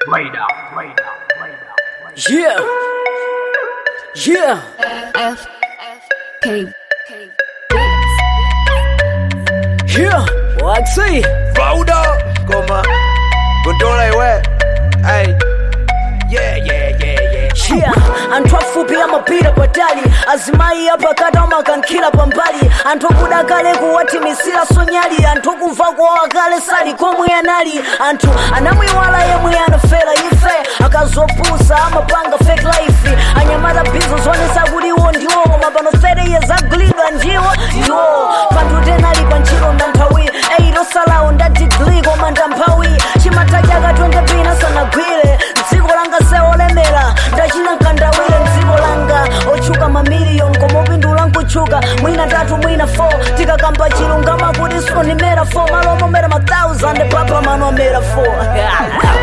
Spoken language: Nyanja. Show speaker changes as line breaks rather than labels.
Radar, radar, radar, radar.
Yeah. Yeah.
F F K K
Yeah. Waxy.
Rauda Goma Gondola iwe Ay Yeah yeah yeah yeah
Yeah. anthu afupi amapita patali azimayi apakati amakankira pambali anthu akuda kale kuwathimisira sonyali anthu akumva kuwawa kale sali komwe anali anthu anamwiwala yemwe anafera ife akazopusa amapanga fake life anyamata bizo zonesa kuti iwo ndiwo koma pano 30 years agulidwa ndiwo ndiwo panthu tenali pa ntchito ndanthawi eirosalawo nda digli koma ndamphawi chimatachaka 20 pina sanagwire dziko langa seolemera ndachina nkandawire mdziko langa otchuka mamiliyoni koma upindula nkutchuka mwina tatu mwina 4 tikakamba chilungama kuti sonimera 4 malo omomera ma 1000 papa mano amera 4